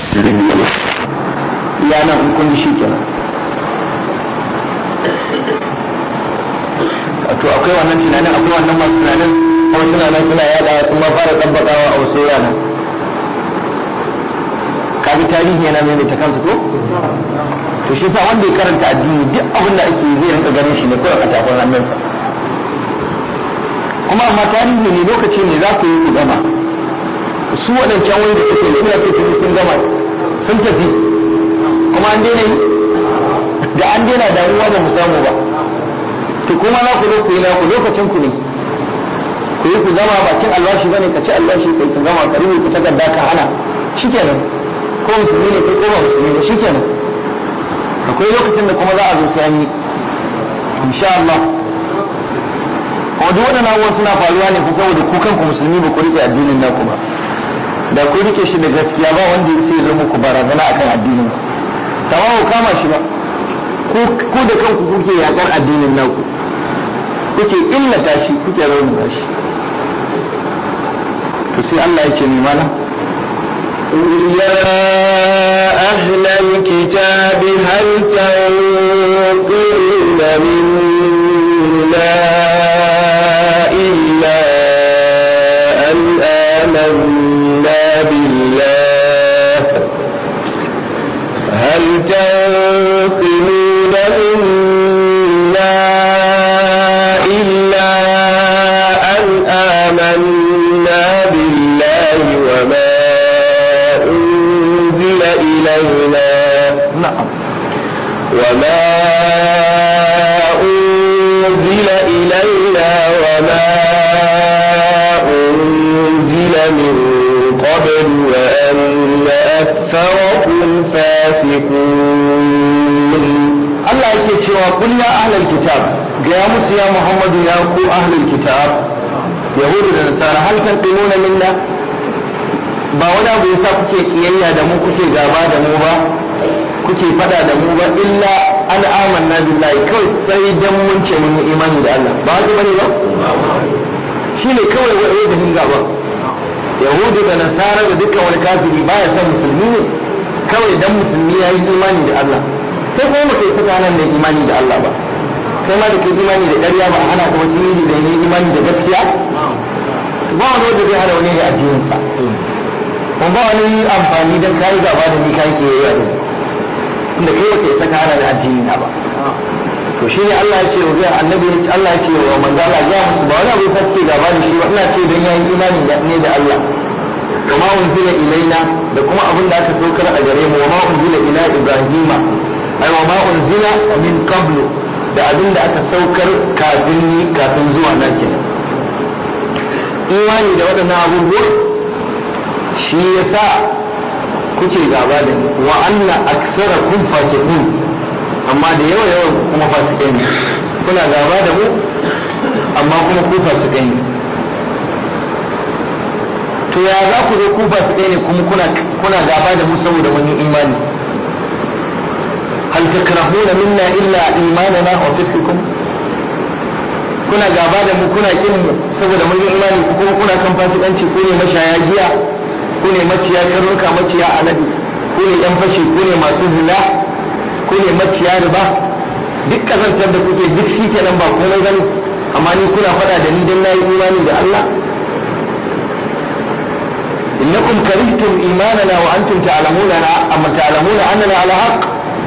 iya nan in kun ji shi kenan wato akwai wannan tunanin akwai wannan masu tunanin kuma suna nan suna yada sun ma fara tabbatawa a wasu yana kaga tarihi yana maimaita kansu ko to shi sa wanda ya karanta addini duk abin da ake zai rinka ganin shi ne kawai a tafin hannunsa kuma amma tarihi ne lokaci ne za ku yi ku gama su waɗancan wanda suke suna tafi sun gama sun tafi kuma an daina yi da an daina damuwa ba mu samu ba to kuma na ku zo ku yi naku lokacin ku ne ku yi ku gama bakin albashi bane ka ci albashi kai ku gama ka rubuta takarda ka hana shikenan ko musulmi ne kai ko ba musulmi ne shikenan akwai lokacin da kuma za a zo sai an yi insha Allah kuma duk waɗannan abubuwan suna faruwa ne fa saboda ku kanku musulmi ba ku rike addinin naku ba da ku rike shi da gaskiya ba wanda ya zo muku barazana akan addinin ku tamam ku kama shi ba ku da kanku kuke yakar addinin naku kuke illata shi kuke raunata shi to sai Allah ya ce mai mana يا أهل الكتاب هل تنقلون منا إلا أن آمنا بالله هل تنقلون منا إلا أن آمنا بالله وما أنزل إلينا na'am وما أنزل إلينا وما أنزل من قبل وأن أكثركم فاسقون Allah yake cewa kul ya ahlal kitab ga ya musu ya Muhammadu ya ku ahlul kitab yahudu da nasara hal tanqimuna minna ba wani abu yasa kuke kiyayya da mu kuke gaba da mu ba kuke fada da mu ba illa an amanna billahi kawai sai dan mun ce mun yi imani da Allah ba haka bane ba shine kawai wai da hin gaba yahudu da nasara da dukkan wani kafiri baya son musulmi ne kawai dan musulmi ya yi imani da Allah kai kuma ba kai saka nan da imani da Allah ba kai ma da kai imani da ƙarya ba ana kuma sun yi da ne imani da gaskiya ba wani wanda zai hana wani da addininsa kuma ba wani amfani dan kai gaba da ni kai ke yi da inda kai ba kai saka hana da addini na ba to shi ne Allah ya ce wa zai annabi ya ce Allah ya ce wa manzo Allah ya musu ba wani abu ya suke gaba da shi ba ina ce dan yayin imani ne da Allah وما أنزل إلينا لكم أبن لا تسوكر أجريم وما أنزل إلى إبراهيم أي وما أنزل من قبل da abin da aka saukar kafin ni kafin zuwa na kenan imani da waɗannan abubuwa shi ya sa kuke gaba da ni wa anna aksara kun fasikun amma da yawa yawa kuma fasikai ne kuna gaba da mu amma kuma ku fasikai ne to ya za ku zo ku ba su ne kuma kuna kuna gaba da mu saboda mun yi imani hal takrahuna minna illa imanana wa fiskukum kuna gaba da mu kuna kin mu saboda mun yi imani ku kuma kuna kan fasikanci ku ne mashaya giya ku ne maciya karnuka maciya alade ku ne yan fashi ku ne masu zina ku ne maciya riba duk kazantar da kuke duk shi kenan ba komai gani amma ni kuna faɗa da ni dan nayi imani da Allah إنكم كرهتم إيماننا وأنتم تعلمون أما تعلمون أننا على حق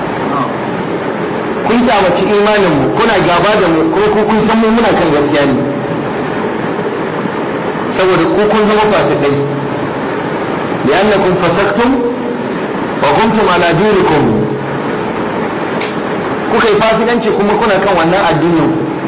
kun kyamaci imanin mu kuna gaba da mu kuma ku kun san mu muna kan gaskiya ne saboda ku kun zama fasikai li'annakum fasaktum wa kuntum ala dinikum kuka yi fasikanci kuma kuna kan wannan addinin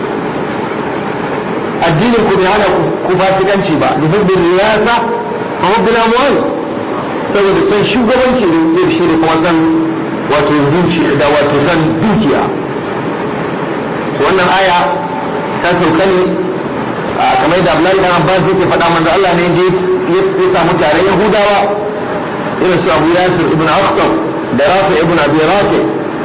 addinin ku bai hana ku fasikanci ba da hubbin riyasa a hubbin amwal saboda son shugabanci da shi da kuma san wato zuci da wato san dukiya wannan aya ta sauka ne kamar da Abdullahi dan Abbas yake faɗa manzo Allah ne je ya samu tare Yahudawa irin su Abu Yasir ibn Akhtab da Rafi ibn Abi Rafi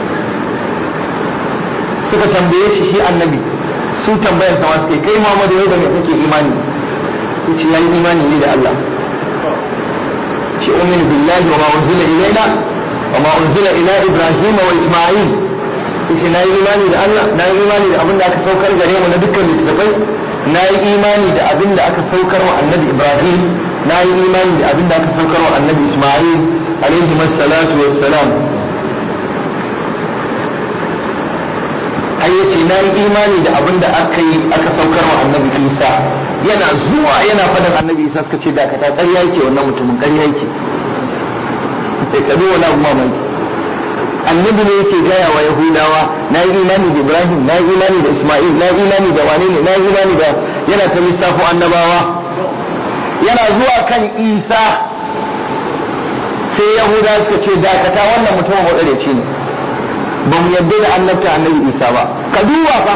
suka tambaye shi shi annabi su tambayar sama suke kai Muhammadu yau da me kake imani yace yayi imani ne da Allah ce ce ummin billahi wa ma unzila ilaina wa ma unzila ila ibrahim wa isma'il yace na yi imani da Allah na yi imani da abin da aka saukar gare mu na dukkan littattafai na yi imani da abin da aka saukar wa annabi ibrahim na yi imani da abin da aka saukar wa annabi isma'il alaihi salatu wassalam har yace na yi imani da abin da aka yi aka saukar wa annabi isa yana zuwa yana faɗin annabi isa suka ce dakata ƙarya yake wannan mutumin ƙarya yake sai ka wani abu mamaki annabi ne yake gaya wa yahudawa na yi imani da ibrahim na yi imani da isma'il na yi imani da wane ne na yi imani da yana ta lissafo annabawa yana zuwa kan isa sai yahudawa suka ce dakata wannan mutumin maɗareci ne ba mu yadda da annabta annabi isa ba ka duba fa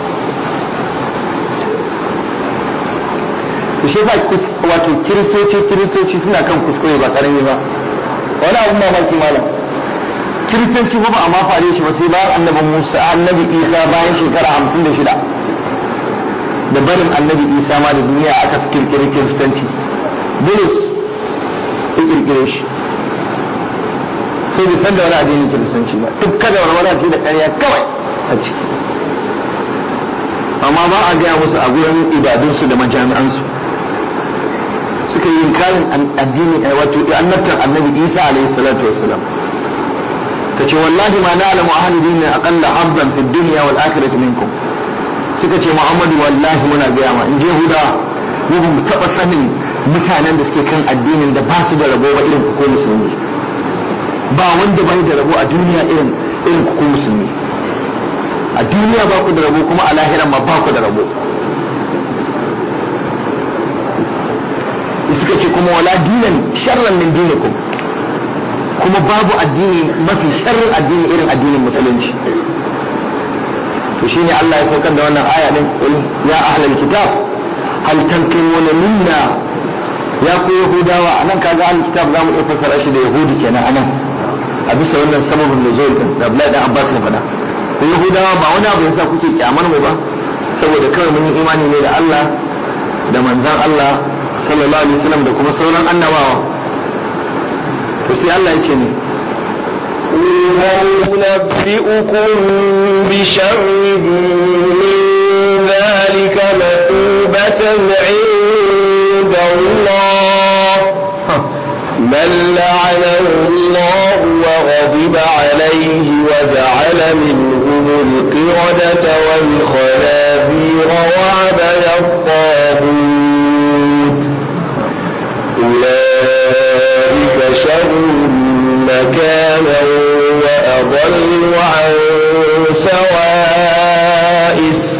to shi fa wato kiristoci kiristoci suna kan kuskure ba karami ba wani abun mamaki malam kiristanci ba a ma fare shi ba sai bayan annabi musa annabi isa bayan shekara hamsin da shida da barin annabi isa ma da duniya aka kirkiri kiristanci bulus ya kirkire shi sai bai san da wani addinin kiristanci ba duk kada wani wani da ƙarya kawai a ciki amma ba a gaya musu a gurin ibadunsu da majami'ansu suka yi inkarin addini wato annabtar annabi isa alaihi salatu wassalam ka ce wallahi ma na alamu ahli dinin aqalla habban fi dunya wal akhirati minkum suka ce muhammadu wallahi muna gaya ma in je huda mu ba mu taba sanin mutanen da suke kan addinin da ba su da rabo ba irin ko musulmi ba wanda bai da rabo a duniya irin irin ku musulmi a duniya ba ku da rabo kuma a lahiran ma ba ku da rabo suka ce kuma wala dinan sharran min dinikum kuma babu addini mafi sharrin addini irin addinin musulunci to shine Allah ya saukar da wannan aya din qul ya ahlal kitab hal tanqimuna minna ya ku yahudawa anan kaga ahlul kitab zamu iya fassara shi da yahudi kenan anan a bisa wannan sababin nuzul din da Abdullahi dan Abbas ya faɗa ku yahudawa ba wani abu yasa kuke kyamar mu ba saboda kawai mun yi imani ne da Allah da manzon Allah sallallahu alaihi wasallam da kuma sauran annabawa to sai Allah ya ce ne هل ننبئكم بشر من ذلك مثوبة عند الله من لعنه الله وغضب عليه وجعل منهم القردة والخنازير وعبد الطاغوت أولئك شر مكانا وأضل عن سواء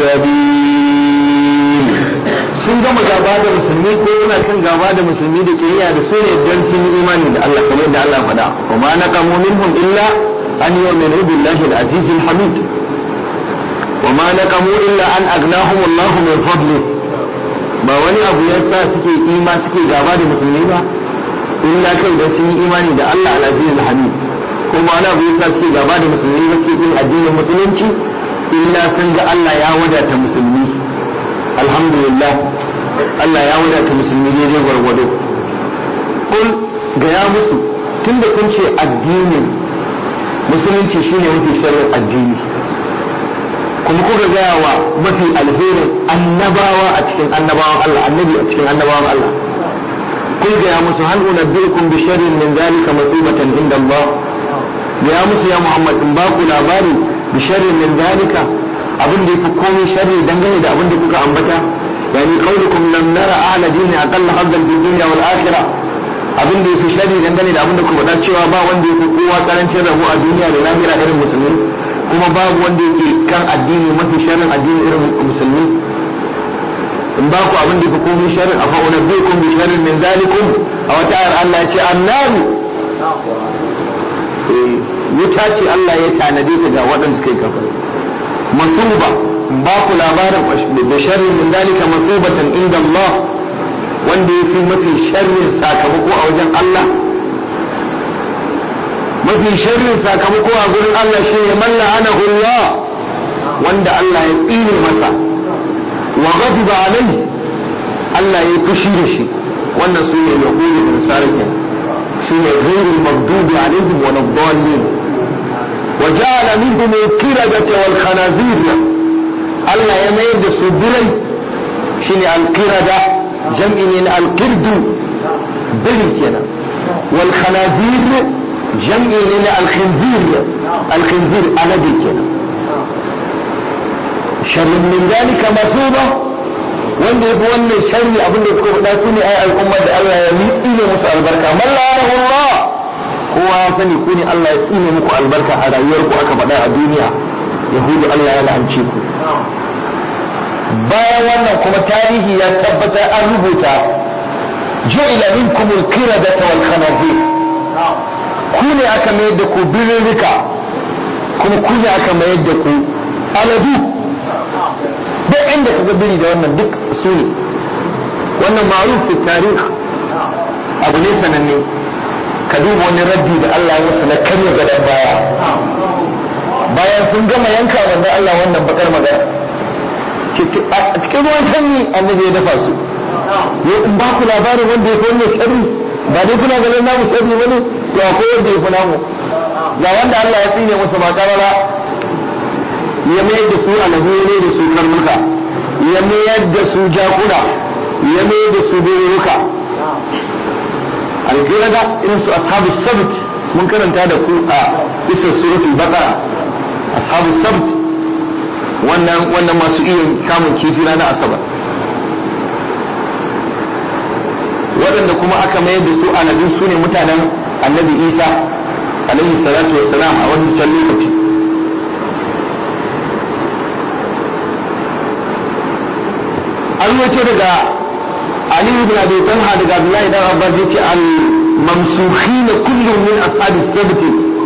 السبيل sun gama gaba da musulmi ko yana kan gaba da musulmi da ke da su ne don sun yi imani da Allah kamar da Allah faɗa wa ma naqamu minhum illa an yu'minu billahi al-aziz al-hamid wa ma naqamu illa an aghnahum Allah min fadli ba wani abu ya sa suke ima suke gaba da musulmi ba illa kai da sun yi imani da Allah al-aziz al-hamid ko ba wani abu ya sa suke gaba da musulmi ba suke yin addinin musulunci illa sun ga Allah ya wadata musulmi alhamdulillah Allah ya wadata musulmi daidai gwargwado kun gaya musu tunda kun ce addinin musulunci shine mafi sharrin addini kuma kuka gaya wa mafi alherin annabawa a cikin annabawan Allah annabi a cikin annabawan Allah kun gaya musu hal unabbiukum bi sharrin min zalika masibatan inda Allah gaya musu ya Muhammad in ba ku labari bi sharrin min zalika abin da yafi komai sharri dangane da abin da kuka ambata yani qaulukum lam nara ahla dini aqalla haddan fid dunya wal akhirah abin da yafi sharri dangane da abin da kuka faɗa cewa ba wanda yafi kowa karancin rabo a duniya da lahira irin musulmi kuma babu wanda yake kan addini mafi sharrin addini irin musulmi in ba ku abin da yafi komai sharrin afa unabbiukum bi sharrin min zalikum a wata ayar Allah ya ce annaru wuta ce Allah ya tanade ta ga waɗanda suka yi kafir masuba ba ku labarin da sharri min dalika masubatan inda Allah wanda ya fi mafi sharrin sakamako a wajen Allah mafi sharrin sakamako a gurin Allah shi ne man la'anahu Allah wanda Allah ya tsine masa wa ghadiba alai Allah ya fushi da shi wannan su ne yahudu da nasara kenan سنة غير المغضوب عليهم ولا الضالين وجعل منهم القردة والخنازير الله يميد سبري شنو القردة جمع من القرد بلي كنا والخنازير جمع من الخنزير الخنزير على كنا شر من ذلك مثوبة wanda ya fi wannan sharri abin da kuka faɗa su ne ai al'ummar da Allah ya yi tsine musu albarka man la'anahu Allah kowa ya sani ku ne Allah ya tsine muku albarka a rayuwar ku aka faɗa a duniya yahudu Allah ya la'ance ku bayan wannan kuma tarihi ya tabbatar an rubuta ju'ila minkum al-qiradata wal khanazir ku ne aka mayar da ku birrika kuma ku ne aka mayar da ku aladu duk inda ka ga biri da wannan duk su ne wannan ma'ruf fi tarih abu ne sananne ka duba wani raddi da Allah ya musu na karya gadon baya bayan sun gama yanka wanda Allah wannan bakar magana a cikin ruwan sanyi annabi ya dafa su ya in ba ku labarin wanda ya fi wannan sharri ba dai kuna ganin namu sharri bane to akwai wanda ya fi namu ga wanda Allah ya tsine musu ba karara ya mayar da su aladu ya mayar da su karnuka ya mayar da su jakuna ya mayar da su biruka alƙirada irin su ashabu sabt mun karanta da ku a isa suratul baqara ashabu sabt wannan wannan masu iya kamun kifi na asabar waɗanda kuma aka mayar da su aladu su ne mutanen annabi isa alaihi salatu wassalam a wani can lokaci an wace daga Ali ibn Abi Talha daga Abdullahi dan Abbas yace al mamsukhin kullun min ashabi sabt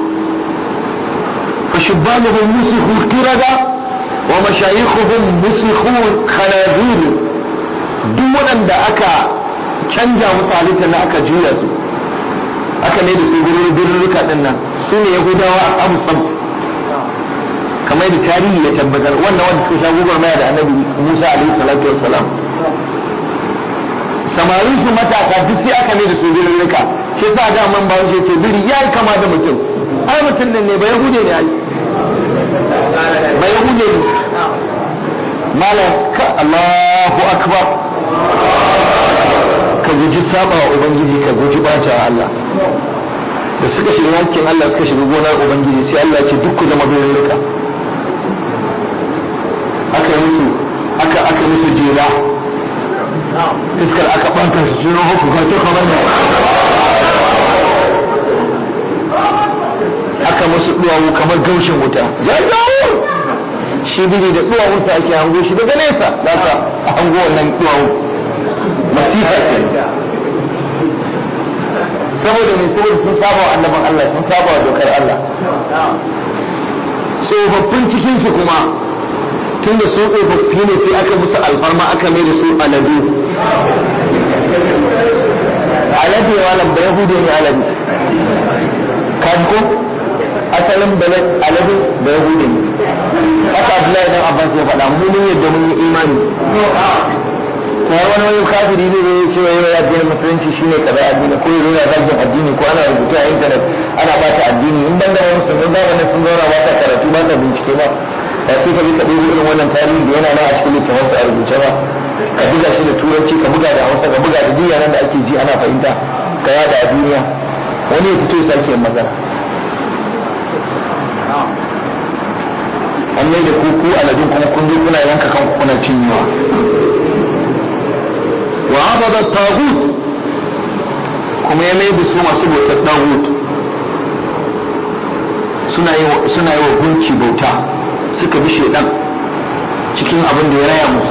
فشبانهم مسخوا القردة ومشايخهم مسخوا خنازير duk waɗanda aka canja musu halitta na aka juya su aka ne da su birrika ɗin nan su ne yahudawa abu sam kamar da tarihi ya tabbatar wannan wanda suka sha gubar maya da annabi musa alaihi salatu wassalam samarin su matasa duk sai aka ne da su birrika shi sa da man bawo ce biri ya yi kama da mutum ai mutum ne ba yahude ne ai ba yahude ne malam ka Allahu akbar ka guji saba wa ubangiji ka guji bata Allah da suka shiga yankin Allah suka shiga gonar ubangiji sai Allah ya ce duk ku zama birrika aka yi musu aka aka musu jela iskar aka ɓanta su jiro hukun ka to kamar da aka musu duwawu kamar gaushin wuta jajjawo shi biri da duwawunsa ake hango shi daga nesa za ka hango wannan duwawu masifa ke saboda mai saboda sun saba wa annaban Allah sun saba wa dokar Allah tsofaffin cikinsu kuma tunda su tsofaffi ne sai aka musu alfarma aka mai da su aladu alade malam ba yahudu ne alade kan ko asalin balad alade ba yahudu ne haka abdullahi dan abbas ya faɗa mu mun yadda mun yi imani kuma wani wani kafiri ne da ya ce wai ya addinin musulunci shine kaza addini ko ya yana zagin addini ko ana rubutu a intanet ana bata addini in ban da wani musulmi ba wani sun zauna ba ta karatu ba ta bincike ba ba sai ka bi ka ɗebo irin wannan tarihi da yana nan a cikin littafansa a rubuce ba ka buga shi da turanci ka buga da hausa ka buga da duk yaran da ake ji ana fahimta ka yada a duniya wani ya fito ya sake yin magana an mai da kuku aladun kuma kun zo kuna yanka kanku kuna cinyewa wa abada tagut kuma ya mai da su masu bautar tagut suna yi wa gunki bauta suka bi shaidan cikin abin da ya raya musu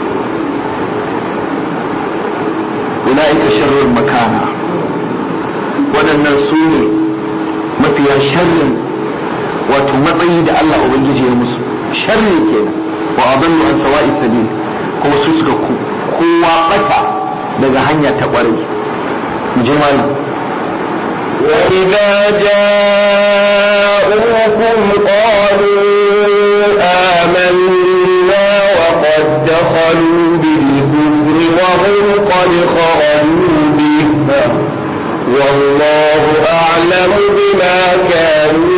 ula'ika sharrul makana waɗannan su ne mafiya sharrin wato matsayi da Allah Ubangiji ya musu sharri kenan wa adallu an sawa'i sabil kuma su suka kowa bata daga hanya ta ƙwarai mu je malam وإذا جاءوكم قالوا آمنا وقد دخلوا بالكفر وهم قد خرجوا به والله أعلم بما كانوا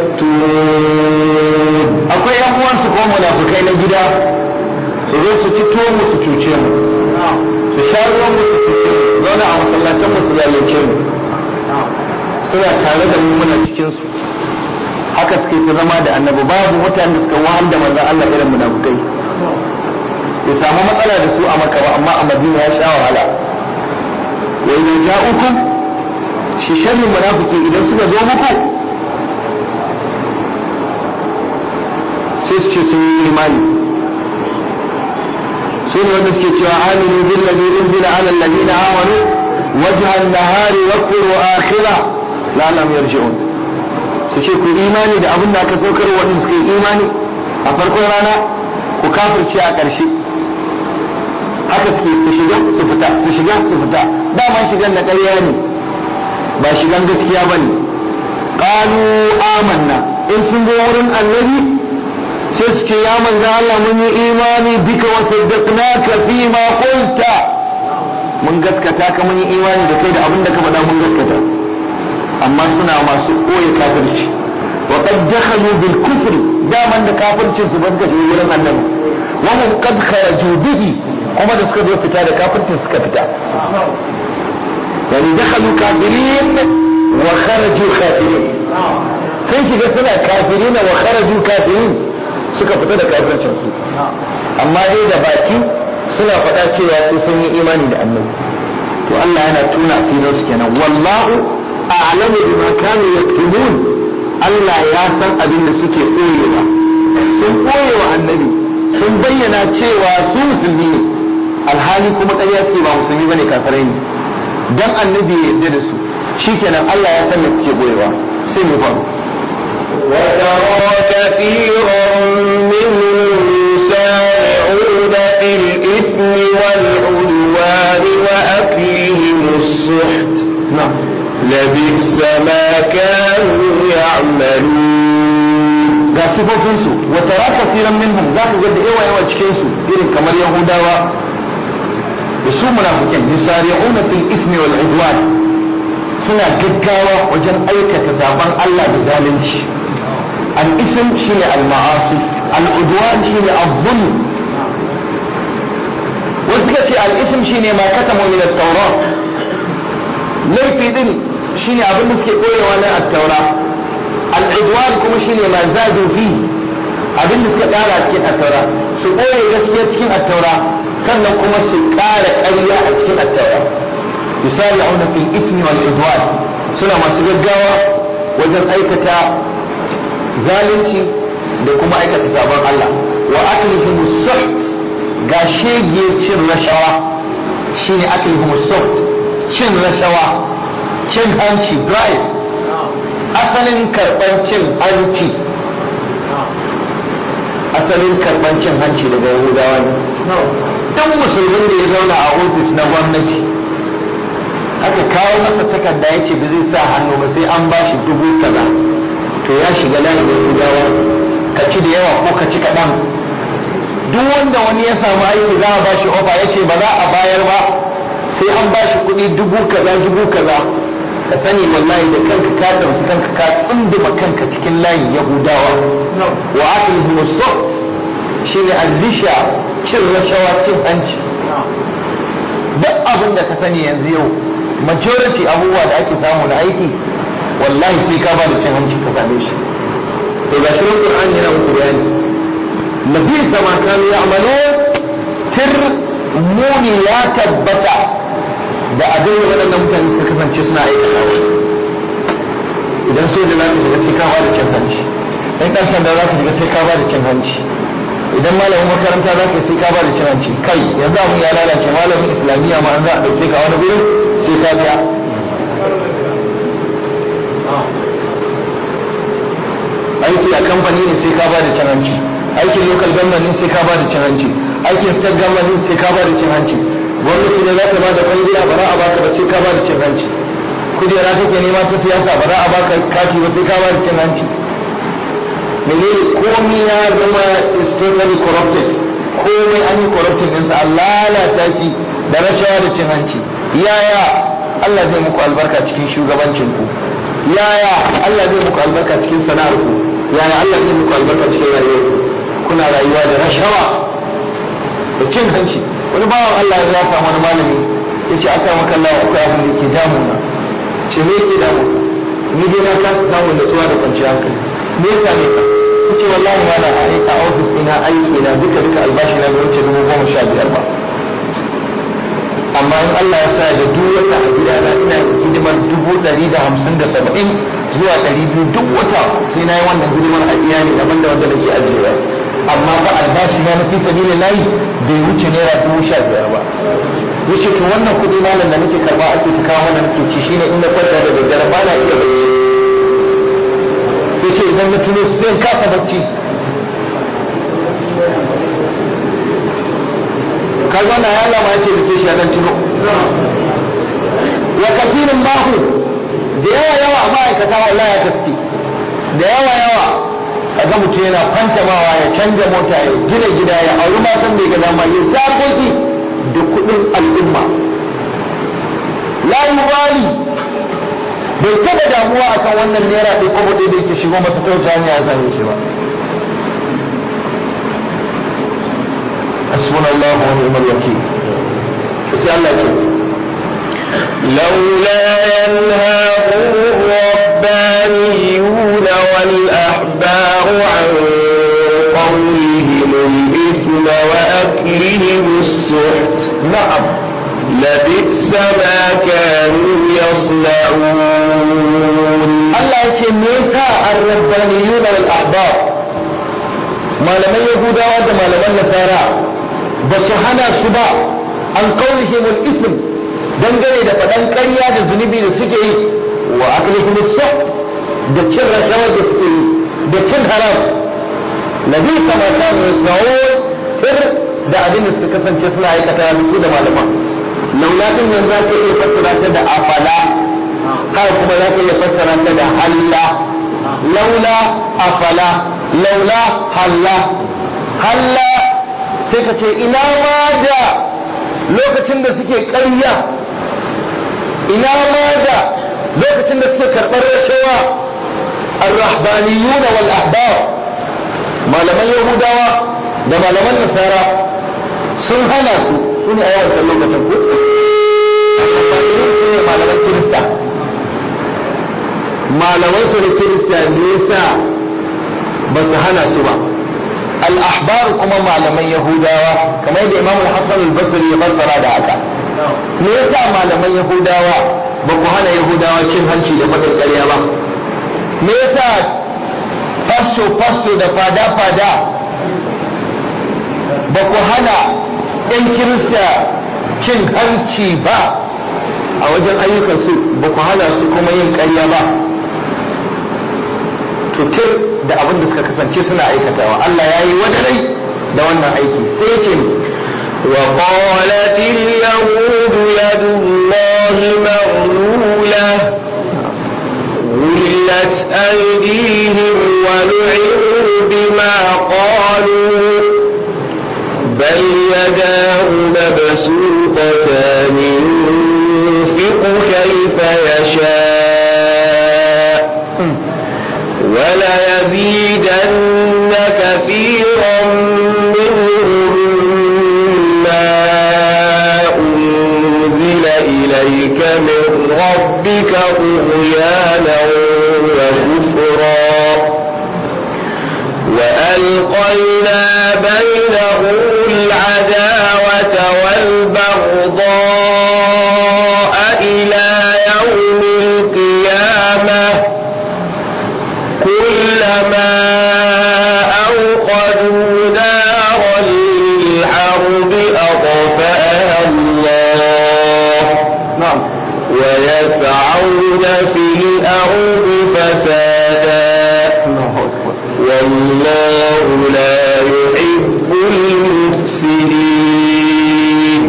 يكتمون akwai yan uwansu ko munafukai na gida su zo su ci tuwon mu su cuce mu su sha ruwan mu su cuce mu zauna a masallatan mu su zalunce mu suna tare da mu muna cikin su haka suke ta zama da annabi babu mutanen da suka wahal da manzon Allah irin munafukai ya samu matsala da su a Makka ba amma a Madina ya sha wahala wa idan ja'ukum shi sharrin munafiki idan suka zo muku sai su ce sun yi imani su ne wanda suke cewa aminu billazi unzila ala alladhina amanu wajha an-nahari wa quru akhira la lam yarji'un su ce ku imani da abin da aka saukar wanda suka yi imani a farkon rana ku kafirce a ƙarshe haka suke su shiga su fita su shiga su fita dama shigan na ƙarya ne ba shigan gaskiya bane qalu amanna in sun zo wurin annabi sai su ce ya manzo Allah mun yi imani bika wa saddaqnaka fi ma qulta mun gaskata ka mun yi imani da kai da abin da ka faɗa mun gaskata amma suna masu koyi kafirci wa qad dakhalu bil kufri daman da kafircin su ba suka shiga wurin annabi wa hum qad kharaju bihi kuma da suka zo fita da kafircin suka fita yani dakhalu kafirin wa kharaju kafirin sun shiga suna kafirina wa kharaju kafirin suka fita da kafircin su amma dai da baki suna faɗa cewa su sun yi imani da annabi to Allah yana tuna asirin su kenan wallahu a'lamu bima kanu yaktumun Allah ya san abin da suke koyewa sun koyewa annabi sun bayyana cewa su musulmi ne alhali kuma ƙarya suke ba musulmi bane kafirai ne dan annabi ya yarda da su shikenan Allah ya san me kuke koyewa sai mu faru وترى كثيرا منهم يسارعون في الإثم والعدوان وأكلهم السحت na'am لبئس ما كانوا يعملون ga sifofinsu wa tara kasiran minhum za ka ga da yawa yawa cikin su irin kamar yahudawa da su munafikin yusari'una fil ismi wal udwan suna gaggawa wajen aikata zaben Allah da zalunci al ism shine al ma'asi al udwan shine al zulm wasu suka ce al ism shine ma katamu min at tawrat laifi din shine abin da suke koyewa na at-taura al'idwan kuma shine ma zadu fi abin da suka ƙara cikin attaura su ɓoye gaskiya cikin attaura sannan kuma su ƙara ƙarya a cikin attaura misali auna fil ismi wal idwan suna masu gaggawa wajen aikata zalunci da kuma aikata sabon Allah wa aklihim suht ga shege cin rashawa shine aklihim suht cin rashawa cin hanci bribe asalin karɓar cin hanci asalin karɓar cin hanci daga yahudawa ne duk musulmin da ya zauna a ofis na gwamnati aka kawo masa takarda ya ce ba zai sa hannu ba sai an bashi dubu kaza to ya shiga layin yahudawa ka ci da yawa ko ka ci kaɗan duk wanda wani ya samu aiki za a bashi ofa ya ce ba za a bayar ba sai an bashi kuɗi dubu kaza dubu kaza ka sani wallahi da kanka ka ɗauki kanka ka tsunduma kanka cikin layin yahudawa wa akilhum as-suht shine al-lisha cin rashawa cin hanci duk abin da ka sani yanzu yau majority abubuwa da ake samu na aiki wallahi sai ka ba da cin hanci ka same shi to ga shi Qur'ani yana muku bayani nabi sama kanu ya'malu tir muni ya tabbata da abin da waɗannan mutane suka kasance suna aikata idan soja za ka shiga sai ka ba da cin hanci in ɗan sanda za ka shiga sai ka ba da cin hanci idan malamin makaranta za ka sai ka ba da cin hanci kai yanzu abin ya lalace malamin islamiyya ma an za a ɗauke ka wani gurin sai ka biya aiki a kamfani ne sai ka ba da cin hanci aikin local government ne sai ka ba da cin hanci aikin state government ne sai ka ba da cin hanci gwamnati ne za ta ba da kwangila ba za a baka ba sai ka ba da cin hanci kujera kake nema ta siyasa ba za a baka kati ba sai ka ba da cin hanci menene komai ya zama is totally corrupted komai an yi corrupted ɗinsa an lalata shi da rashawa da cin hanci yaya Allah zai muku albarka cikin shugabancin ku yaya Allah zai muku albarka cikin sana'ar ku yaya Allah zai muku albarka cikin rayuwar ku kuna rayuwa da rashawa da cin hanci wani bawan Allah ya zafa wani malami ya ce aka maka Allah akwai abin da ke damuna ce me ke damu ni dai na kasa samun natsuwa da kwanciyar hankali me ya same ka ya ce wallahi ma na a ofis ina aiki na duka duka albashi na bai wuce dubu goma sha biyar ba amma in Allah ya sa da duk wata a gida na ina hidimar dubu ɗari da hamsin da saba'in zuwa ɗari biyu duk wata sai na yi wannan hidimar a iyali daban da wanda nake ajiyewa amma ba albashi na na fi sabilin layi bai wuce naira dubu sha biyar ba yace to wannan kuɗi malam da nake karba ake ta kawo mana nake ci shine in na kwanta da daddare ba na iya bacci yace idan na tuno sai in kasa bacci kaga na ya lama yace da ke shi dan tuno wa kafirin mahu da yawa yawa ma'aikata wallahi ya gaske da yawa yawa kaga mutum yana fantamawa ya canja mota ya gina gida ya auri matan da ya ga dama ya zakoki da kudin al'umma la yubali bai taba damuwa akan wannan naira ɗaya kwabo ɗaya da yake shigo masa ta wata hanya ya same shi ba hasbuna Allah wa ni'mal wakil sai Allah ce لولا ينهاهم الربانيون والأحبار عن قولهم الإثم وأكلهم السحت na'am لبئس ما كانوا يصنعون Allah ya ce me yasa ar-rabbaniyuna wal ahbar malaman yahudawa da malaman nasara ba su hana su ba an qaulihim al-ism dangane da faɗan ƙarya da zunubi da suke yi wa aklihim as da cin rashawa da suke yi da cin haram nabi kama kanu yasna'un tir da abin da suka kasance suna aikata da su da malaman laula din nan za ka iya fassara ta da afala haka kuma za ka iya fassara ta da halla laula afala laula halla halla sai ka ce ina ma da lokacin da suke ƙarya ina ma da lokacin da suke karɓar rashawa الرهبانيون والأحبار malaman yahudawa da malaman nasara sun hana su su ne a yawan lokacin ku su ne malaman kirista malaman su da kirista ne yasa ba su hana su ba al-ahbar kuma malaman yahudawa kamar da imam al-hasan al-basri ya fassara da haka me yasa malaman yahudawa ba ku hana yahudawa cin hanci da faɗin ƙarya ba me yasa fasto fasto da fada fada ba ku hana 'yan kirista cin hanci ba a wajen ayyukansu ba ku hana su kuma yin ƙarya ba tutur da abin da suka kasance suna aikatawa Allah ya yi wadarai da wannan aiki sai ya ce وقالت اليهود يد الله مغلولة غلت أيديهم ولعنوا بما قالوا بل يداه مبسوطتان ينفق كيف يشاء وليزيدن كثيرا منهم ما أنزل إليك من ربك طغيانا وكفرا وألقينا بينهم العداوة والبغضاء إلى يوم القيامة كلما أوقدوا نارا للحرب أطفأها الله na'am ويسعون في الأرض فسادا والله لا يحب المفسدين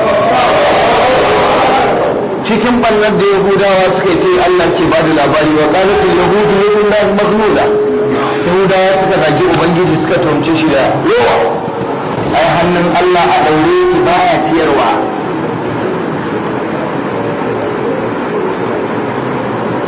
cikin ɓannar da yahudawa suka yi sai Allah ke ba da labari wa ƙalatin yahudu ya kun lafi magnuna yahudawa suka zagi ubangiji suka tuhumce shi da yawa ai hannun Allah a ɗaure ki baya ciyarwa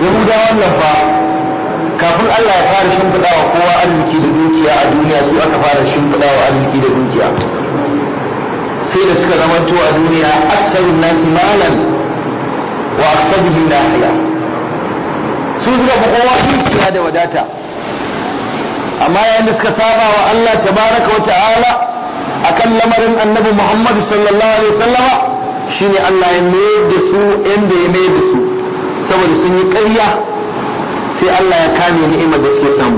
yahudawan nan fa kafin Allah ya fara shimfiɗa wa kowa arziki da dukiya a duniya su aka fara shimfiɗa wa arziki da dukiya sai da suka zamanto a duniya aksarun nasi malan wa aksaruhum nahiya su suka fi kowa dukiya da wadata amma yayin da suka saba wa Allah tabaraka wa ta'ala akan lamarin annabi Muhammad sallallahu alaihi wasallama shine Allah ya mayar da su inda ya mayar da su saboda sun yi ƙarya sai Allah ya kame ni'imar da suke samu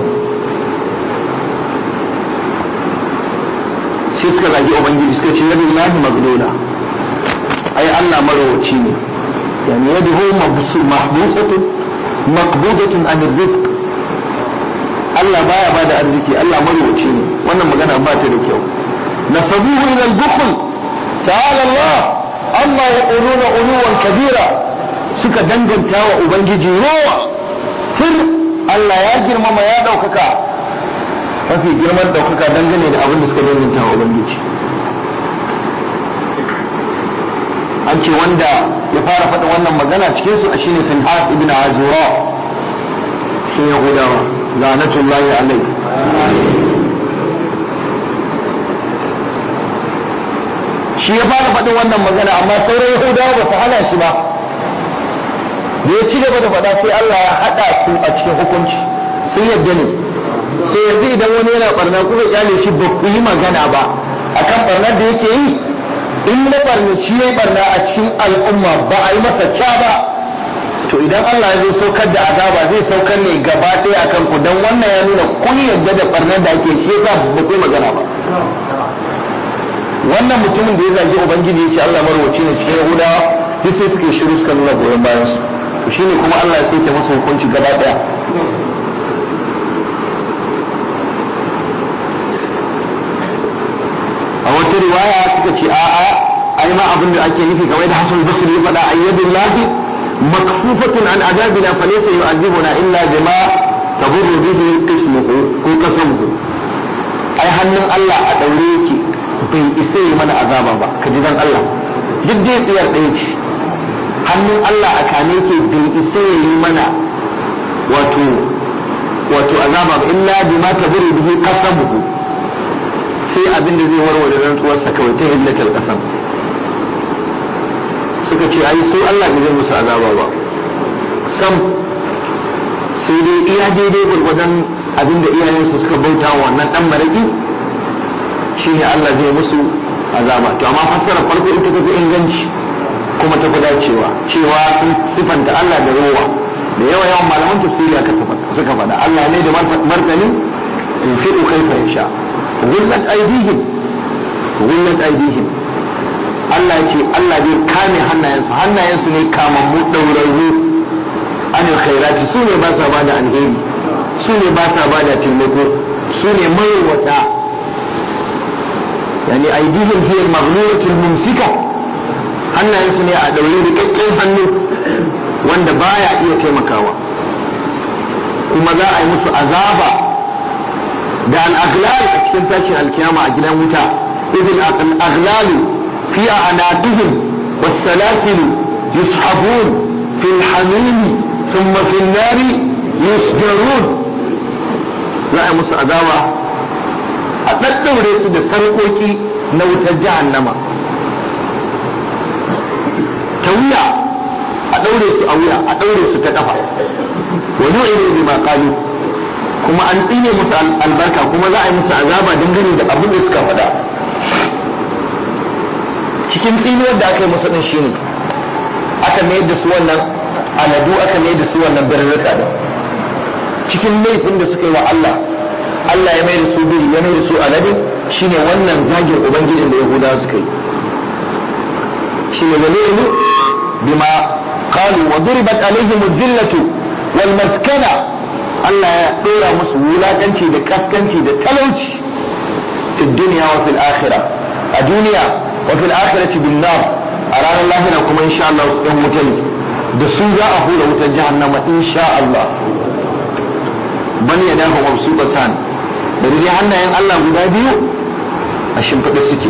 sai suka zagi ubangiji suka ce yabi lahi magdola ai Allah marawaci ne yani yaduhu mahbusatun maqbudatun an rizq Allah baya bada arziki Allah marawaci ne wannan magana ba ta da kyau nasabuhu ila al-bukhl ta'ala Allah amma yaquluna uluwan kabira suka danganta wa ubangiji rowa fir Allah ya girmama ya daukaka mafi girman daukaka dangane da abin da suka danganta wa ubangiji an ce wanda ya fara faɗin wannan magana cikin su shine Finhas ibn Azura shi Yahudawa la'natullahi alai shi ya fara faɗin wannan magana amma sauran Yahudawa ba su hana shi ba da ya ci gaba da faɗa sai Allah ya haɗa su a cikin hukunci sun yadda ne sai yanzu idan wani yana barna kuka kyale shi ba ku yi magana ba akan barnar da yake yi in na barnaci ya yi barna a cikin al'umma ba a yi masa ca ba to idan Allah ya zo saukar da azaba zai saukar ne gaba ɗaya akan ku dan wannan ya nuna kun yadda da barnar da ake shi yasa ba ku yi magana ba wannan mutumin da ya zagi ubangiji ya ce Allah marwaci ne cikin yahudawa duk sai suke shiru suka nuna goyon bayan su to shine kuma Allah ya sauke masa hukunci gaba ɗaya a wata riwaya suka ce a'a ai ma abin da ake nufi kamar da Hassan Basri ya faɗa ayyadillahi makfufatun an azabina falaysa yu'adhibuna illa bima taburru bihi qismuhu ko kasamuhu ai hannun Allah a daure yake bai isa yi mana azaba ba ka ji dan Allah duk dai tsiyar ɗaya ce hannun Allah a kane yake bai isa yi mana wato wato azaba ba illa bima taburru bihi qasamuhu sai abin da zai warware rantsuwarsa kawai ta hillatar kasam suka ce ai su Allah bai zai musu azaba ba sam sai dai iya daidai gwargwadon abin da iyayensu suka bauta wa wannan dan maraki shine Allah zai musu azaba to amma fassara farko ita ta fi inganci kuma ta fi dacewa cewa sun sifanta Allah da ruwa da yawa yawan malaman tafsiri aka suka faɗa Allah ne da martani in fi'u kaifa yasha gullat aidihim gullat aidihim Allah ce Allah zai kame hannayensu hannayensu ne kamammu ɗaurarru anil khairati su ne ba sa ba da alheri su ne ba sa ba da taimako su ne mayarwata yani aidihim hiya al-maghlulatul mumsika hannayensu ne a ɗaure rikakken hannu wanda baya iya taimakawa kuma za a yi musu azaba da al-aghlal a cikin tashin alkiyama a gidan wuta idil al-aghlalu fi a'naqihim was-salasil yushabun fi al-hamim thumma fi an-nar yusjarun za a musu azaba a daddaure su da sarkoki na wutar jahannama ta wuya a daure su a wuya a daure su ta kafa wa nu'iru bima qalu kuma an tsine musu albarka kuma za a yi musu azaba dangane da abin da suka faɗa cikin tsinuwar da aka yi musu din shine aka mayar da su wannan aladu aka mayar da su wannan birrika da cikin laifin da suka yi wa Allah Allah ya mayar da su biri ya mayar da su aladu shine wannan zagin ubangijin da yahudawa suka yi shine dalilu bima qalu wa duribat alaihim adh-dhillatu wal maskana Allah ya ɗora musu wulaƙanci da kaskanci da talauci fi duniya wa fil akhirah a duniya wa fil akhirati bin nar a ranar lahira kuma insha Allah ɗan wuta ne da su za a hura wutar jahannama insha Allah bal yadahu mabsuqatan da dai hannayen Allah guda biyu a shimfiɗe suke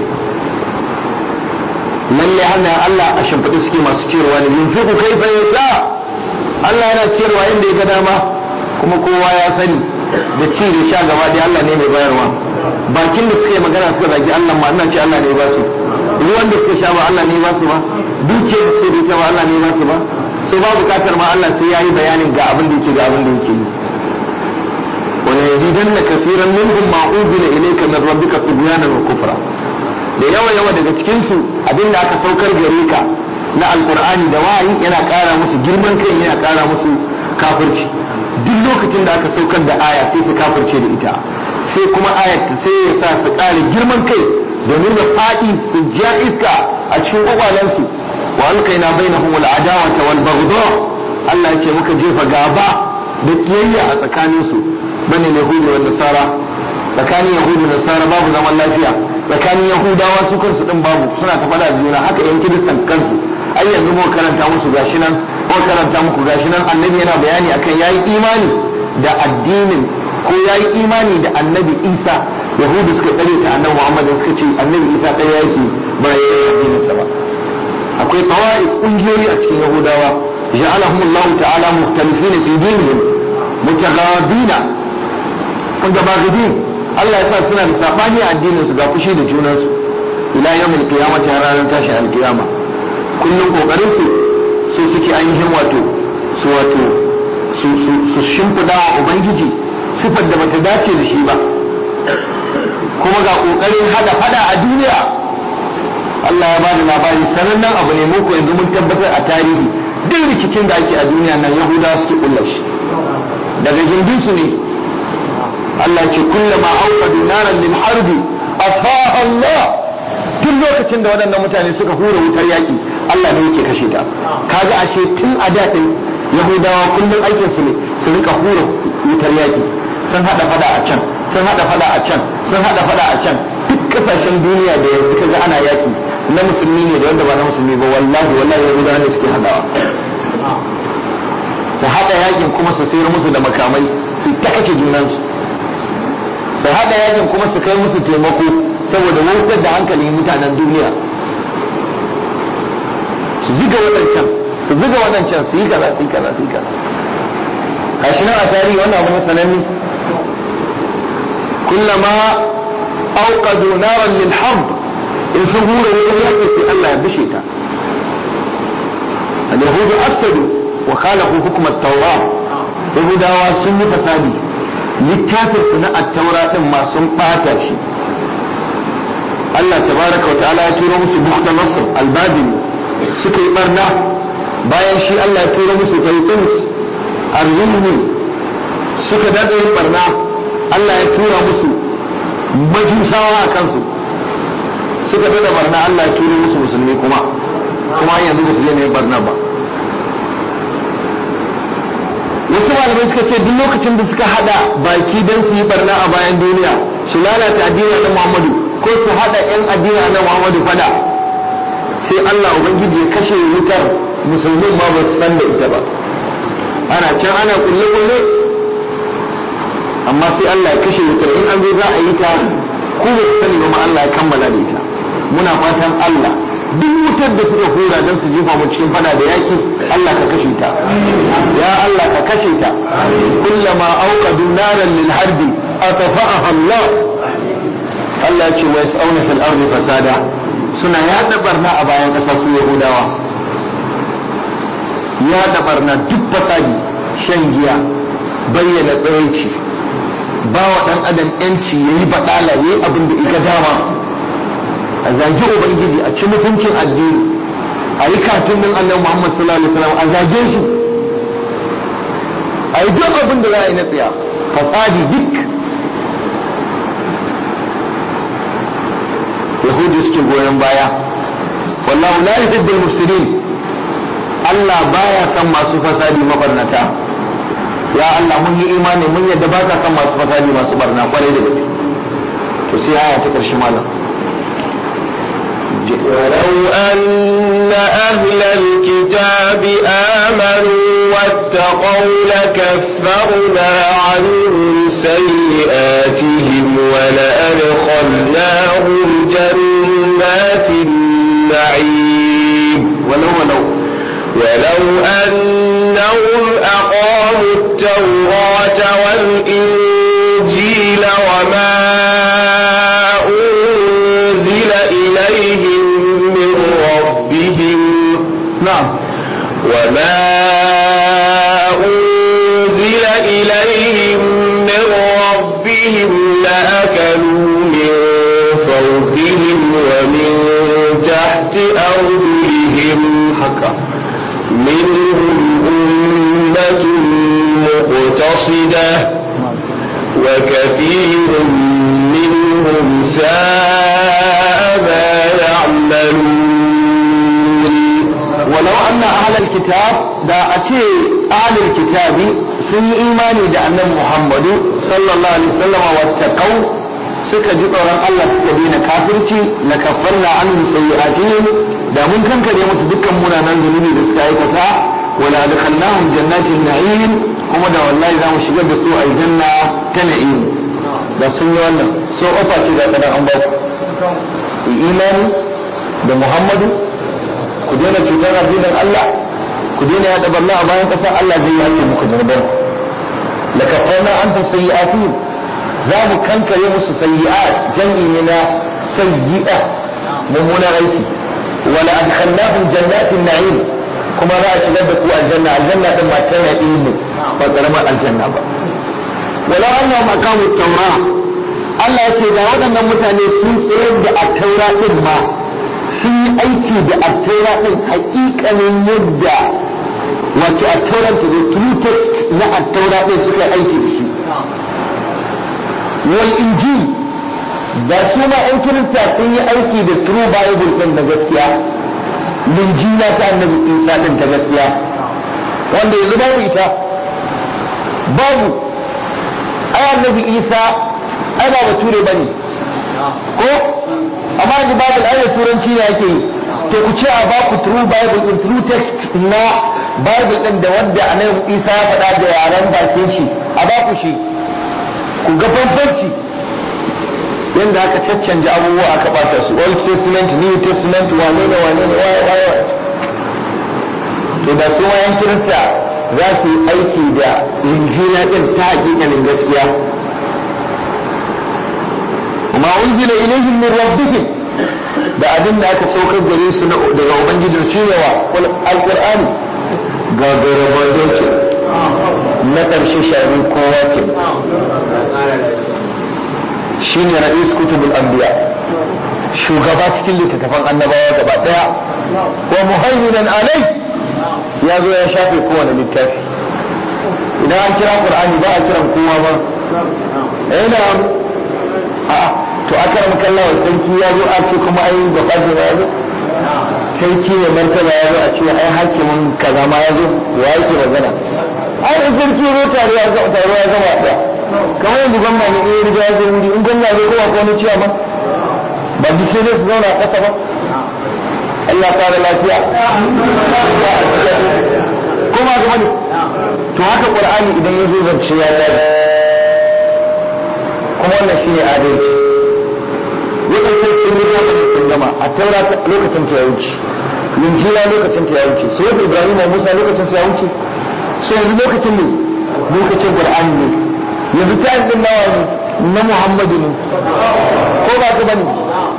lalle hannayen Allah a shimfiɗe suke masu cewa ne yunfiqu kaifa yasha Allah yana ciyarwa inda ya ga dama kuma kowa ya sani da ci da sha gaba dai Allah ne mai bayarwa bakin da suka yi magana suka zagi Allah ma ina ce Allah ne ba su ruwan da suka sha ba Allah ne ba su ba dukiyar da suka rike ba Allah ne ba su ba sai ba bukatar ma Allah sai yayi bayanin ga abin da yake ga abin da yake yi wala yazidanna kaseeran minhum ma unzila ilayka min rabbika tugyanan wa kufra da yawa yawa daga cikin su abin da aka saukar gare ka na alqur'ani da wahayi yana kara musu girman kai yana kara musu kafirci duk lokacin da aka saukar da aya sai su kafirce da ita sai kuma ayat sai ya sa su kare girman kai domin da faɗi su ja iska a cikin kwakwalensu wa alkaina bainahum al'adawata wal baghdha Allah ya ce muka jefa gaba da kiyayya a tsakaninsu bane yahudi wa nasara tsakanin yahudi da nasara babu zaman lafiya tsakanin yahudawa su kansu din babu suna ta fada da juna haka yan kiristan kansu ai yanzu mu karanta musu gashi nan ko karanta muku gashi nan annabi yana bayani akan yayi imani da addinin ko yayi imani da annabi Isa yahudu suka tsare ta annabi Muhammad suka ce annabi Isa ɗaya yake ba ya yi addinin sa ba akwai tawaif kungiyoyi a cikin yahudawa ja'alahum Allah ta'ala mukhtalifina fi dinihim mutaghabina wanda ba gidi Allah ya sa suna da sabani a addinin su ga fushi da junansu ila yawmil qiyamati har ranar tashi alqiyama kullum kokarin su su suke ainihin wato su wato su su su shimfida wa ubangiji sifar da bata dace da shi ba kuma ga kokarin hada fada a duniya Allah ya bada labari sanannen abu ne muku yanzu mun tabbatar a tarihi duk rikicin da ake a duniya nan yahudawa suke kulla shi daga jindinsu ne Allah ce kullama auqadu naran lil harbi afaha Allah duk lokacin da waɗannan mutane suka hura wutar yaki Allah ne yake kashe ta kaga ashe tun a da din Yahudawa kullum aikin su ne su rika hura wutar yaki sun hada fada a can sun hada fada a can sun hada fada a can duk kasashen duniya da yanzu kaga ana yaki na musulmi ne da wanda ba na musulmi ba wallahi wallahi Yahudawa ne suke hadawa su hada yakin kuma su sayar musu da makamai su ta kace junansu su haɗa yakin kuma su kai musu taimako saboda wautar da hankalin mutanen duniya su ziga waɗancan su ziga waɗancan su yi kaza su yi kaza su yi kaza gashi nan a tarihi wannan abu sananne kullama auqadu naran lil harb in sun hura wutar yaƙi sai Allah ya bishe ta al-yahudu afsadu wa khalafu hukm at-tawrat yahudawa sun yi fasadi littafin su na attaura din ma sun bata shi Allah tabaraka wa ta'ala ya turo musu bukta nasr albabili suka yi barna bayan shi Allah ya turo musu taitus arzumi suka daɗa yin barna Allah ya tura musu majusawa a kansu suka daɗa barna Allah ya turo musu musulmi kuma kuma yanzu ba su daina yin barna ba wasu malamai suka ce duk lokacin da suka hada baki don su yi barna a bayan duniya su lalata addinin na Muhammadu ko su hada yan addinin na Muhammadu fada sai Allah ubangiji ya kashe wutar musulmin ma ba su san da ita ba ana can ana kulle kulle amma sai Allah ya kashe wutar in an zo za a yi ta ko ba su sani ba ma Allah ya kammala da ita muna fatan Allah duk wutar da suka hura don su jefa mu cikin fada da yaki Allah ka kashe ta ya Allah ka kashe ta kullama auqadu naran lil harbi atfa'aha Allah Allah ya ce wa yas'auna fil ardi fasada suna yada barna a bayan kasa su Yahudawa yada barna duk fasadi shan giya bayyana tsiraici ba wa dan adam yanci yayi badala yayi abin da ika dama a zagi ubangiji a ci mutuncin addini a yi katun nan annabi Muhammad sallallahu alaihi wasallam a zage shi a yi duk abin da za a yi na tsaya fasadi duk yahudi suke goyon baya wallahu la yuhibbul mufsidin Allah baya son masu fasadi mabarnata ya Allah mun yi imani mun yadda ba ka son masu fasadi masu barna kwarai da gaske to sai aya ta karshe malam ولو أن أهل الكتاب آمنوا واتقوا لكفرنا عنهم سيئاتهم ولأدخلناهم جنات النعيم ولو ولو ولو أن أنهم أقاموا التوراة والإنجيل وما أنزل إليهم من ربهم na'am وما أنزل إليهم من ربهم لأكلوا من فوقهم ومن تحت أرجلهم haka منهم أمة مقتصدة وكثير منهم ساء ما يعملون walau anna ahlal kitab da a ce ahlul kitabi sun yi imani da annabi Muhammadu sallallahu alaihi wasallam wattaqau suka ji tsoron Allah suka daina kafirci na kaffarna anhum sayyi'atihim da mun kankare musu dukkan munanan zunubi da suka aikata wala adkhalnahum jannatin na'im kuma da wallahi za mu shigar da su aljanna ta na'im da sun yi wannan so ofa ce da kadan an ba ku imani da Muhammadu ku daina cutar addinin Allah ku daina yada barna a bayan ƙasar Allah zai yi ake muku jirgin la kafarna an ta sayyi'ati za mu kankare musu sayyi'at jam'i ne na sayyi'a mummunan aiki wala adkhalnahum jannatin na'im kuma za a shigar da ku aljanna aljanna din ma tana ilmi ba karamar aljanna ba wala annahum aqamu at-taura Allah ya ce da waɗannan mutane sun tsayar da at-taura din ma sun yi aiki da attaura ɗin haƙiƙanin yadda wato attaura ta da true text na attaura ɗin suka yi aiki da shi wal injil da su ma ɗan kirista sun yi aiki da true bible ɗin da gaskiya linjila ta annabi isa ɗin ta gaskiya wanda yanzu babu ita babu ai annabi isa ai ba bature bane ko amma yanzu bible ai da turanci ne ake yi to ku ce a ba ku true bible in true text na bible din da wanda annabi isa ya faɗa da yaren bakin shi a ba ku shi ku ga bambanci yanda aka caccanja abubuwa aka bata su old testament new testament wane ne wane ne waye waye to da su wayan kirista za su yi aiki da injila din ta hakikalin gaskiya وما أنزل إليهم من ربهم da abin da aka saukar gare su daga ubangijin shi ne wa alƙur'ani ga garabato ce na ƙarshe shari kowa ce shi ne ra'is kutubul anbiya shugaba cikin littattafan annabawa gaba ɗaya wa muhaiminan alai ya zo ya shafe kowane littafi idan an kira qur'ani ba a kiran kowa ba eh na a'a to aka rama kallawa sarki ya zo a ce kuma ai ba fadi ya zo sarki ne martaba ya zo a ce ai hakimin kaza ma ya zo wa yake magana ai in sarki ya zo tare ya zo tare ya zama da kamar yanzu gwamna ne in ya riga ya zo wuri in gwamna ne kowa ko wani ciya ba ba duk sai dai su zauna a ƙasa ba Allah ta da lafiya kuma ga wani to haka qur'ani idan ya zo zance ya dace kuma wannan shine adalci waɗannan sun yi lokacin sun gama a taura lokacin ta ya wuce linjira lokacin ta ya wuce su yadda ibrahim musa lokacin ta ya wuce so yanzu lokacin ne lokacin qur'ani ne yanzu ta yi din nawa ne na muhammadu ne ko ba ta bane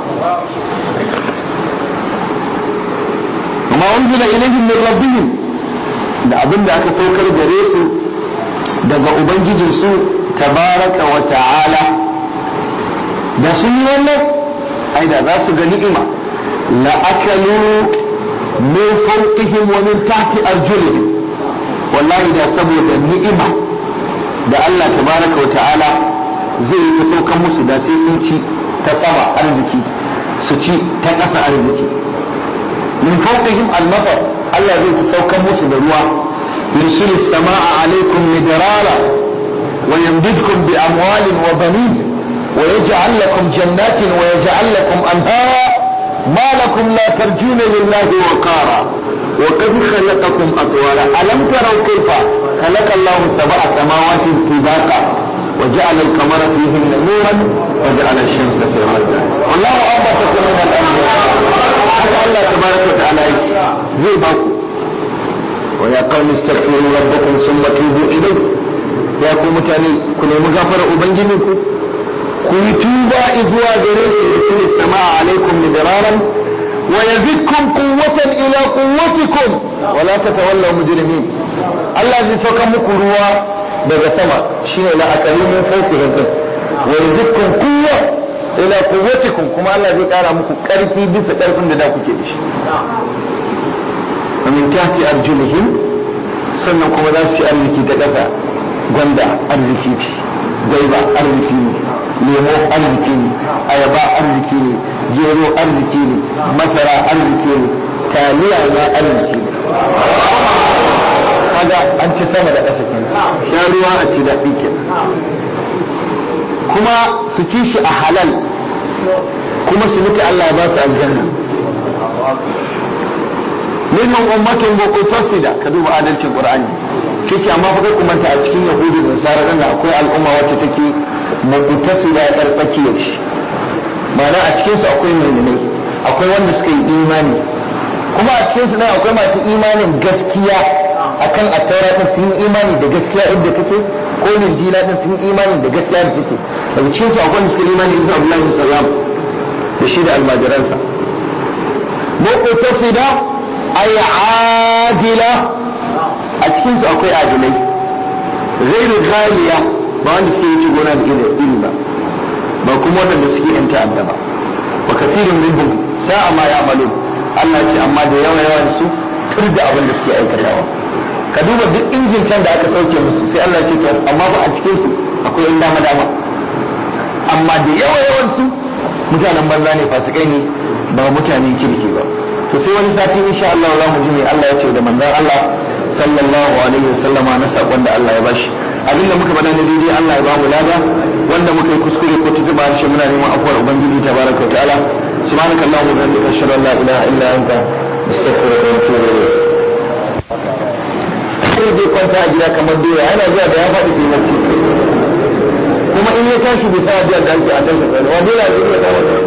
amma unzila ilaihim min rabbihim da abin da aka saukar gare su daga ubangijinsu tabaraka wa ta'ala da sun yi wannan ai da za su ga ni'ima la akalu min fawqihim wa min tahti arjulihim wallahi da saboda ni'ima da Allah tabaraka wa ta'ala zai yi ta saukan musu da sai sun ci ta sama arziki su ci ta ƙasa arziki min fawqihim al-matar Allah zai ta saukan musu da ruwa yursilu as-samaa'a alaykum midrara wa yamdidkum bi amwalin wa banin wa yaj'al lakum jannatin wa yaj'al lakum anhara ma lakum la tarjuna lillahi waqara وقد خلقكم أطوارا ألم تروا كيف خلق الله سبع سماوات طباقا وجعل القمر فيهن نورا وجعل الشمس سراجا والله أنبتكم من الأرض haka Allah tabaraka wa ta'ala yake zai ba ku wa ya qawmi astaghfiru rabbakum thumma tubu ilayhi ya ku mutane ku nemi gafara ubangijinku ku yi tuba zuwa gare shi yusli sama'a alaikum midraran wa yazidkum quwwatan ila quwwatikum wa la tatawallaw mujrimin Allah zai sauka muku ruwa daga sama shine la akalimin fawqi rabbikum wa yazidkum quwwa ila quwwatikum kuma Allah zai kara muku karfi bisa karfin da da kuke da shi wa min tahti arjulihim sannan kuma za su ci arziki ta ƙasa gwanda arziki ce gwaiba arziki ne lemo arziki ne ayaba arziki ne gero arziki ne masara arziki ne taliya ma arziki ne kaga an ci sama da ƙasa kenan sha ruwa a ci daɗi kenan kuma su ci shi a halal kuma su mutu Allah ya ba su aljanna minhum ummatun muqtasida ka duba adalcin qur'ani kace amma fa ku manta a cikin yahudu da nasara nan akwai al'umma wacce take muqtasida yar tsakiyar shi ma'ana a cikin su akwai mu'minai akwai wanda suka yi imani kuma a cikin su nan akwai masu imanin gaskiya akan attaura din sun yi imani da gaskiya inda take ko linjila din sun yi imani da gaskiya da take daga cikin su akwai wanda suka yi imani da Abdullahi bin Salam da shi da almajiransa muqtasida ay adila a cikin su akwai adilai ghairu ghaliya ba wanda suke wuce gona da iri ba ba kuma wanda suke yan ta'adda ba wa kathirun minhum sa'a ma ya'malun Allah ce amma da yawa yawan su turda abin da suke aikatawa ka duba duk injin can da aka sauke musu sai Allah ce to amma ba a cikin su akwai yan dama dama amma da yawa yawan su mutanen banza ne fasikai ne ba mutanen kirki ba to sai wani sati insha Allah za mu ji me Allah ya ce da manzon Allah sallallahu alaihi wasallama na sakon da Allah ya bashi abinda muka faɗa na daidai Allah ya bamu lada wanda muka yi kuskure ko tutuba shi muna neman afuwar ubangiji tabaraka wa ta'ala subhanaka allahumma wa bihamdika ashhadu an la ilaha illa anta astaghfiruka wa atubu ilayk sai dai kwanta a gida kamar doya yana zuwa da ya faɗi sai mace kuma in ya tashi bai sa biyan da ake a tashi kai wa dole a zuwa da wani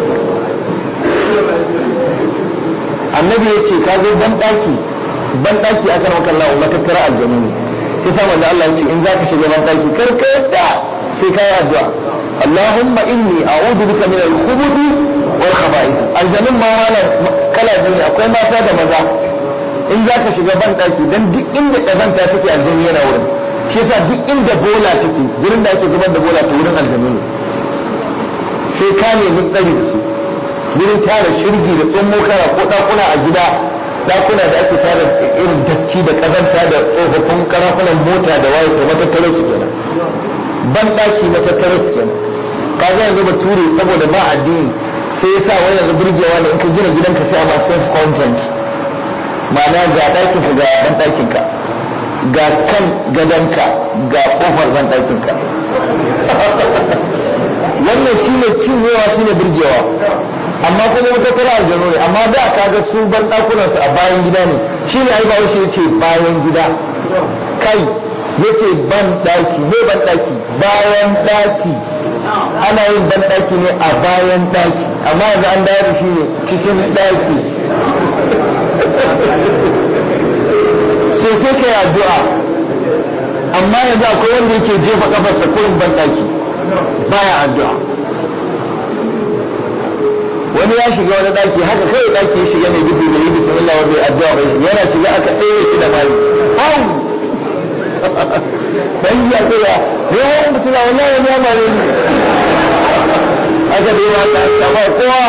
annabi ya ce ka zo ban ɗaki ban ɗaki aka rauka Allah matattara aljanu ne sai sa manzo Allah ya ce in zaka shiga ban ɗaki kar ka yadda sai ka yi addu'a Allahumma inni a'udhu bika min al-khubuth wal khaba'ith aljanun ma wala kala biyu ne akwai mata da maza in zaka shiga ban ɗaki dan duk inda kazanta take aljanu yana wurin shi yasa duk inda bola take wurin da ake zubar da bola to wurin aljanu ne sai ka nemi tsari da su wurin tara shirgi da tsummo kara ko ɗakuna a gida dakuna da ake tara irin datti da kazanta da tsofaffin karafunan mota da waye to matattarar su kenan ban daki matattarar su kenan ka ga yanzu bature saboda ba addini sai ya sa wani yanzu burgewa ne in ka gina gidanka sai a ma self content ma'ana ga ɗakin ka ga ban ɗakin ka ga kan gadonka ga kofar ban ɗakin ka wannan shine cinyewa shine burgewa amma kuma wata tara aljanu ne amma da ka ga su ban dakunan su a bayan gida ne shine ai ba shi yace bayan gida kai yace ban daki ne ban daki bayan daki ana yin ban daki ne a bayan daki amma yanzu an dawo da shi ne cikin daki sai sai kai addu'a amma yanzu akwai wanda yake jefa kafarsa kurin ban daki baya addu'a wani ya shiga wani daki haka kai daki ya shiga mai gudu da yi bismillah wa bai addu'a bai shiga yana shiga aka ɗaya shi da mali hau dan ya tsaya ne wani mutuna wallahi wani ya mare ni aka dai ma ta kama kowa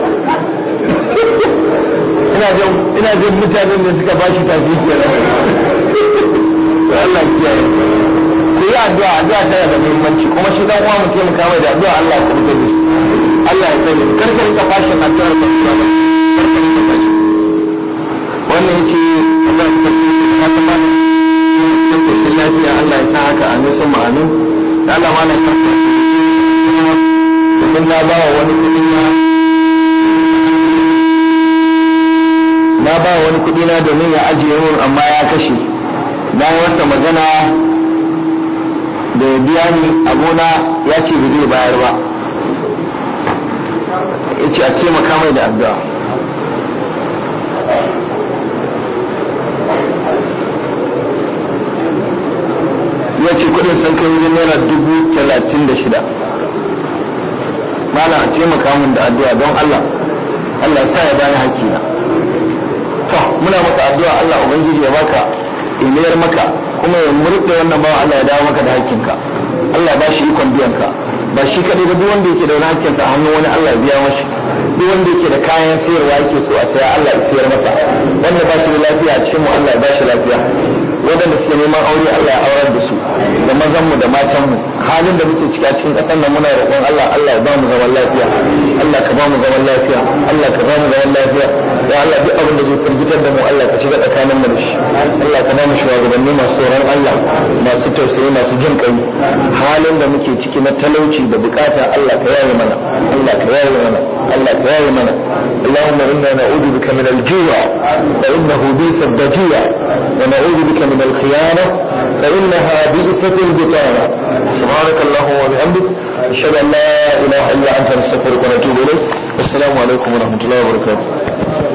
ina jin ina jin mutanen da suka bashi tafi kenan Allah kiyaye ku yi addu'a addu'a tana da muhimmanci kuma shi dan uwa mu taimaka mai da addu'a Allah ya kubutar da shi Allah ya sani karka rika fashin addu'ar ka kuma ba karka rika fashin wannan yace Allah ya kace ka ta ba sai ko sai lafiya Allah ya sa haka amin sun ma'amin da Allah ma na karka domin na ba wa wani kudi na na ba wani kudi na domin ya ajiye mun amma ya kashe na yi masa magana da ya biya ni abona ya ce ba zai bayar ba ya ce a taimaka mai da addu'a ya ce kudin sun kai wajen naira dubu talatin da shida mala a taimaka mun da addu'a don Allah Allah sa ya bani hakkina to muna maka addu'a Allah ubangiji ya baka ilayar maka kuma ya murɗe wannan bawa Allah ya dawo maka da hakkinka Allah ba shi ikon biyan ka ba shi kadai ba duk wanda yake da wani hakkinsa a hannun wani Allah ya biya mashi duk wanda yake da kayan sayarwa yake so a saya Allah ya sayar masa wanda ba shi da lafiya a cikin mu Allah ya ba shi lafiya waɗanda suke neman aure Allah ya aurar da su da mazan mu da matan mu halin da muke ciki a cikin ƙasar nan muna roƙon Allah Allah ya ba mu zaman lafiya Allah ka ba mu zaman lafiya Allah ka ba mu zaman lafiya ya Allah duk abin da zai firgitar da mu Allah ka shiga tsakanin mu da shi Allah ka ba mu shugabanni masu tsoron Allah masu tausayi masu jin kai halin da muke ciki na talauci da bukata Allah ka yaye mana Allah ka yaye mana Allah ka yaye mana اللهم إنا نعوذ بك من الجوع فإنه بئس الضجيع ونعوذ بك من الخيانة فإنها بئست البطانة سبحانك اللهم وبحمدك أشهد أن لا إله إلا أنت نستغفرك ونتوب إليك والسلام عليكم ورحمة الله وبركاته